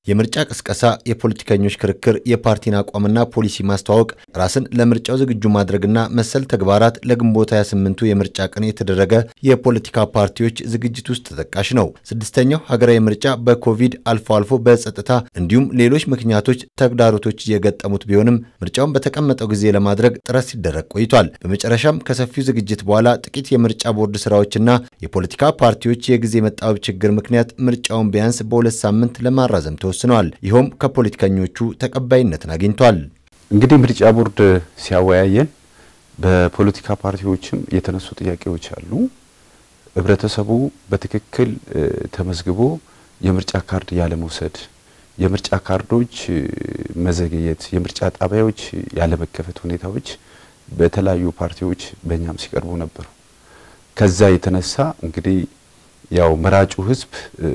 የምርጫ ቅስቀሳ፣ የፖለቲከኞች ክርክር፣ የፓርቲን አቋምና ፖሊሲ ማስተዋወቅ፣ ራስን ለምርጫው ዝግጁ ማድረግና መሰል ተግባራት ለግንቦት 28ቱ የምርጫ ቀን የተደረገ የፖለቲካ ፓርቲዎች ዝግጅት ውስጥ ተጠቃሽ ነው። ስድስተኛው ሀገራዊ ምርጫ በኮቪድ አልፎ አልፎ በጸጥታ እንዲሁም ሌሎች ምክንያቶች ተግዳሮቶች እየገጠሙት ቢሆንም ምርጫውን በተቀመጠው ጊዜ ለማድረግ ጥረት ሲደረግ ቆይቷል። በመጨረሻም ከሰፊው ዝግጅት በኋላ ጥቂት የምርጫ ቦርድ ስራዎችና የፖለቲካ ፓርቲዎች የጊዜ መጣበብ ችግር ምክንያት ምርጫውን ቢያንስ በሁለት ሳምንት ለማራዘም ተወስነዋል። ይኸውም ከፖለቲከኞቹ ተቀባይነትን አግኝቷል። እንግዲህ ምርጫ ቦርድ ሲያወያየን በፖለቲካ ፓርቲዎችም የተነሱ ጥያቄዎች አሉ። ህብረተሰቡ በትክክል ተመዝግቦ የምርጫ ካርድ ያለመውሰድ፣ የምርጫ ካርዶች መዘግየት፣ የምርጫ ጣቢያዎች ያለመከፈት ሁኔታዎች በተለያዩ ፓርቲዎች በእኛም ሲቀርቡ ነበሩ። ከዛ የተነሳ እንግዲህ ያው መራጩ ህዝብ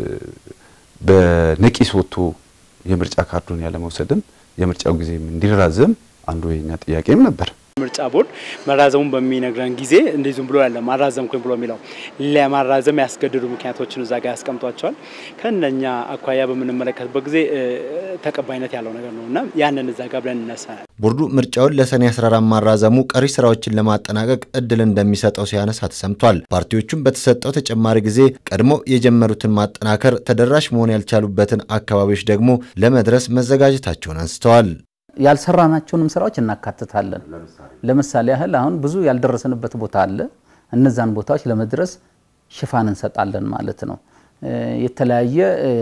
በነቂስ ወጥቶ የምርጫ ካርዱን ያለመውሰድም የምርጫው ጊዜም እንዲራዘም አንዱ የኛ ጥያቄም ነበር። ምርጫ ቦርድ መራዘሙን በሚነግረን ጊዜ እንዲህ ዝም ብሎ ያለ ማራዘምኩኝ ብሎ የሚለው ለማራዘም ያስገድዱ ምክንያቶችን እዛ ጋር ያስቀምጧቸዋል። ከእነኛ አኳያ በምንመለከትበት ጊዜ ተቀባይነት ያለው ነገር ነው እና ያንን እዛ ጋር ብለን እነሳል። ቦርዱ ምርጫውን ለሰኔ 14 ማራዘሙ ቀሪ ስራዎችን ለማጠናቀቅ እድል እንደሚሰጠው ሲያነሳ ተሰምቷል። ፓርቲዎቹም በተሰጠው ተጨማሪ ጊዜ ቀድሞ የጀመሩትን ማጠናከር፣ ተደራሽ መሆን ያልቻሉበትን አካባቢዎች ደግሞ ለመድረስ መዘጋጀታቸውን አንስተዋል። ያልሰራናቸውንም ስራዎች እናካትታለን። ለምሳሌ ያህል አሁን ብዙ ያልደረስንበት ቦታ አለ። እነዛን ቦታዎች ለመድረስ ሽፋን እንሰጣለን ማለት ነው። የተለያየ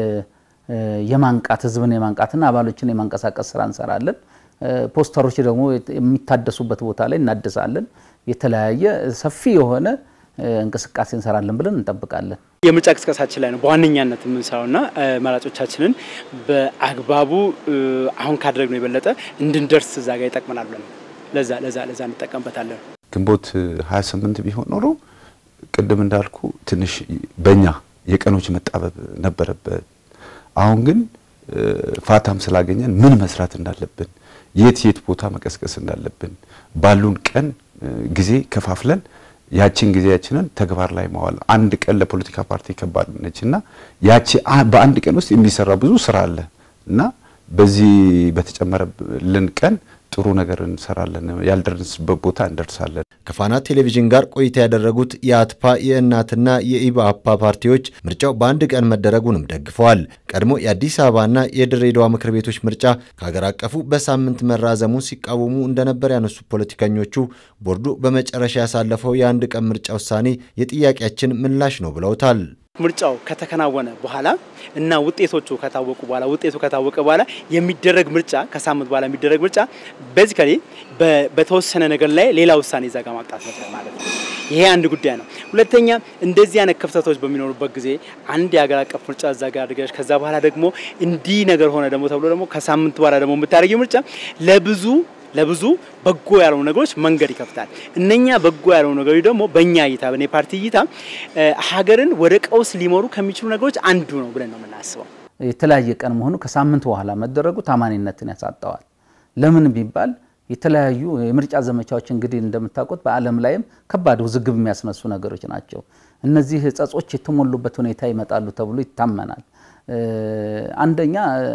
የማንቃት ህዝብን የማንቃትና አባሎችን የማንቀሳቀስ ስራ እንሰራለን። ፖስተሮች ደግሞ የሚታደሱበት ቦታ ላይ እናድሳለን። የተለያየ ሰፊ የሆነ እንቅስቃሴ እንሰራለን ብለን እንጠብቃለን። የምርጫ ቅስቀሳችን ላይ ነው በዋነኛነት የምንሰራውና መራጮቻችንን በአግባቡ አሁን ካደረግነው የበለጠ እንድንደርስ እዛ ጋር ይጠቅመናል ብለን ለዛ ለዛ ለዛ እንጠቀምበታለን። ግንቦት 28 ቢሆን ኖሮ ቅድም እንዳልኩ ትንሽ በእኛ የቀኖች መጣበብ ነበረበት። አሁን ግን ፋታም ስላገኘን ምን መስራት እንዳለብን የት የት ቦታ መቀስቀስ እንዳለብን ባሉን ቀን ጊዜ ከፋፍለን ያችን ጊዜያችንን ተግባር ላይ ማዋል። አንድ ቀን ለፖለቲካ ፓርቲ ከባድ ነች እና ያቺ በአንድ ቀን ውስጥ የሚሰራ ብዙ ስራ አለ እና በዚህ በተጨመረልን ቀን ጥሩ ነገር እንሰራለን፣ ያልደረስበት ቦታ እንደርሳለን። ከፋና ቴሌቪዥን ጋር ቆይታ ያደረጉት የአትፓ የእናትና የኢባአፓ ፓርቲዎች ምርጫው በአንድ ቀን መደረጉንም ደግፈዋል። ቀድሞ የአዲስ አበባና የድሬዳዋ ምክር ቤቶች ምርጫ ከሀገር አቀፉ በሳምንት መራዘሙን ሲቃወሙ እንደነበር ያነሱ ፖለቲከኞቹ ቦርዱ በመጨረሻ ያሳለፈው የአንድ ቀን ምርጫ ውሳኔ የጥያቄያችን ምላሽ ነው ብለውታል። ምርጫው ከተከናወነ በኋላ እና ውጤቶቹ ከታወቁ በኋላ ውጤቱ ከታወቀ በኋላ የሚደረግ ምርጫ ከሳምንት በኋላ የሚደረግ ምርጫ ቤዚካሊ በተወሰነ ነገር ላይ ሌላ ውሳኔ እዛ ጋር ማምጣት ማለት ነው። ይሄ አንድ ጉዳይ ነው። ሁለተኛ እንደዚህ አይነት ክፍተቶች በሚኖሩበት ጊዜ አንድ የሀገር አቀፍ ምርጫ እዛ ጋር አድርገሽ ከዛ በኋላ ደግሞ እንዲህ ነገር ሆነ ደግሞ ተብሎ ደግሞ ከሳምንት በኋላ ደግሞ የምታደርጊው ምርጫ ለብዙ ለብዙ በጎ ያልሆኑ ነገሮች መንገድ ይከፍታል። እነኛ በጎ ያልሆኑ ነገሮች ደግሞ በእኛ እይታ በእኔ ፓርቲ እይታ ሀገርን ወደ ቀውስ ሊመሩ ከሚችሉ ነገሮች አንዱ ነው ብለን ነው የምናስበው። የተለያየ ቀን መሆኑ ከሳምንት በኋላ መደረጉ ታማኒነትን ያሳጠዋል። ለምን ቢባል የተለያዩ የምርጫ ዘመቻዎች እንግዲህ እንደምታውቁት በዓለም ላይም ከባድ ውዝግብ የሚያስነሱ ነገሮች ናቸው። እነዚህ ጸጾች የተሞሉበት ሁኔታ ይመጣሉ ተብሎ ይታመናል። አንደኛ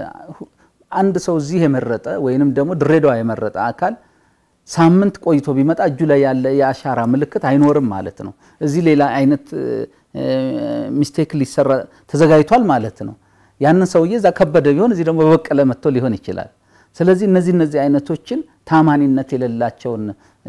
አንድ ሰው እዚህ የመረጠ ወይንም ደግሞ ድሬዳዋ የመረጠ አካል ሳምንት ቆይቶ ቢመጣ እጁ ላይ ያለ የአሻራ ምልክት አይኖርም ማለት ነው። እዚህ ሌላ አይነት ሚስቴክ ሊሰራ ተዘጋጅቷል ማለት ነው። ያንን ሰውዬ እዛ ከበደ ቢሆን እዚህ ደግሞ በበቀለ መጥቶ ሊሆን ይችላል። ስለዚህ እነዚህ እነዚህ አይነቶችን ታማኒነት የሌላቸውን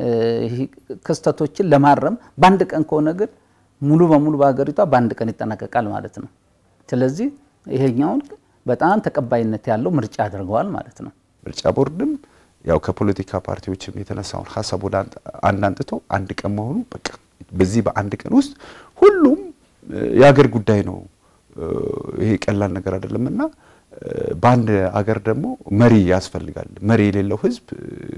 ክስተቶችን ለማረም በአንድ ቀን ከሆነ ግን ሙሉ በሙሉ በሀገሪቷ በአንድ ቀን ይጠናቀቃል ማለት ነው። ስለዚህ ይሄኛውን በጣም ተቀባይነት ያለው ምርጫ አድርገዋል ማለት ነው። ምርጫ ቦርድም ያው ከፖለቲካ ፓርቲዎችም የተነሳውን ሀሳብ ወደ አንድ አንጥቶ አንድ ቀን መሆኑ በቃ በዚህ በአንድ ቀን ውስጥ ሁሉም የሀገር ጉዳይ ነው። ይሄ ቀላል ነገር አይደለም እና በአንድ አገር ደግሞ መሪ ያስፈልጋል። መሪ የሌለው ሕዝብ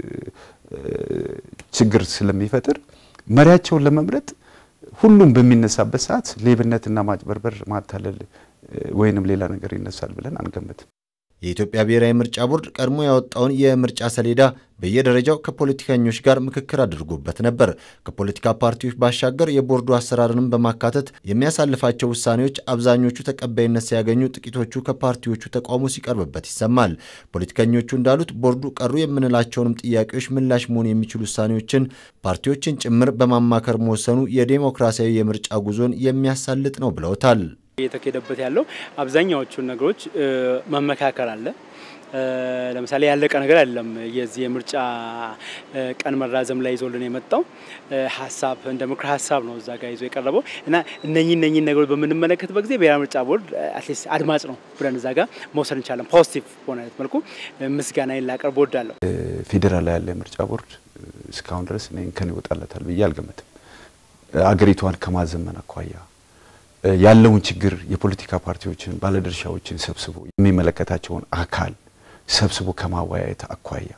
ችግር ስለሚፈጥር መሪያቸውን ለመምረጥ ሁሉም በሚነሳበት ሰዓት ሌብነትና ማጭበርበር፣ ማታለል ወይንም ሌላ ነገር ይነሳል ብለን አንገምትም። የኢትዮጵያ ብሔራዊ ምርጫ ቦርድ ቀድሞ ያወጣውን የምርጫ ሰሌዳ በየደረጃው ከፖለቲከኞች ጋር ምክክር አድርጎበት ነበር። ከፖለቲካ ፓርቲዎች ባሻገር የቦርዱ አሰራርንም በማካተት የሚያሳልፋቸው ውሳኔዎች አብዛኞቹ ተቀባይነት ሲያገኙ፣ ጥቂቶቹ ከፓርቲዎቹ ተቃውሞ ሲቀርብበት ይሰማል። ፖለቲከኞቹ እንዳሉት ቦርዱ ቀሩ የምንላቸውንም ጥያቄዎች ምላሽ መሆን የሚችሉ ውሳኔዎችን ፓርቲዎችን ጭምር በማማከር መወሰኑ የዴሞክራሲያዊ የምርጫ ጉዞን የሚያሳልጥ ነው ብለውታል። እየተካሄደበት ያለው አብዛኛዎቹን ነገሮች መመካከር አለ። ለምሳሌ ያለቀ ነገር አይደለም። የዚህ የምርጫ ቀን መራዘም ላይ ይዞልን የመጣው ሀሳብ እንደ ምክር ሀሳብ ነው እዛ ጋር ይዞ የቀረበው እና እነኚህ እነኚህ ነገሮች በምንመለከትበት ጊዜ ብሔራዊ ምርጫ ቦርድ አትሊስት አድማጭ ነው ብለን እዛ ጋር መውሰድ እንችላለን። ፖዚቲቭ በሆነ አይነት መልኩ ምስጋና ላቀርብ እወዳለሁ። ፌዴራል ላይ ያለ የምርጫ ቦርድ እስካሁን ድረስ እኔ እንከን ይወጣለታል ብዬ አልገምትም። አገሪቷን ከማዘመን አኳያ ያለውን ችግር የፖለቲካ ፓርቲዎችን፣ ባለድርሻዎችን ሰብስቦ የሚመለከታቸውን አካል ሰብስቦ ከማወያየት አኳያ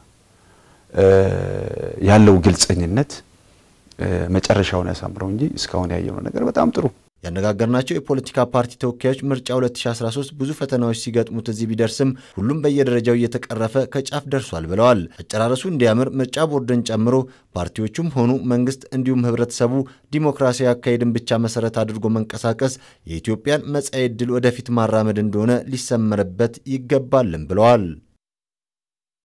ያለው ግልጸኝነት መጨረሻውን ያሳምረው እንጂ እስካሁን ያየነው ነገር በጣም ጥሩ። ያነጋገርናቸው የፖለቲካ ፓርቲ ተወካዮች ምርጫ 2013 ብዙ ፈተናዎች ሲገጥሙት እዚህ ቢደርስም ሁሉም በየደረጃው እየተቀረፈ ከጫፍ ደርሷል ብለዋል። አጨራረሱ እንዲያምር ምርጫ ቦርድን ጨምሮ ፓርቲዎቹም ሆኑ መንግስት እንዲሁም ህብረተሰቡ ዲሞክራሲያዊ አካሄድን ብቻ መሰረት አድርጎ መንቀሳቀስ የኢትዮጵያን መጻኢ ዕድል ወደፊት ማራመድ እንደሆነ ሊሰመርበት ይገባልም ብለዋል።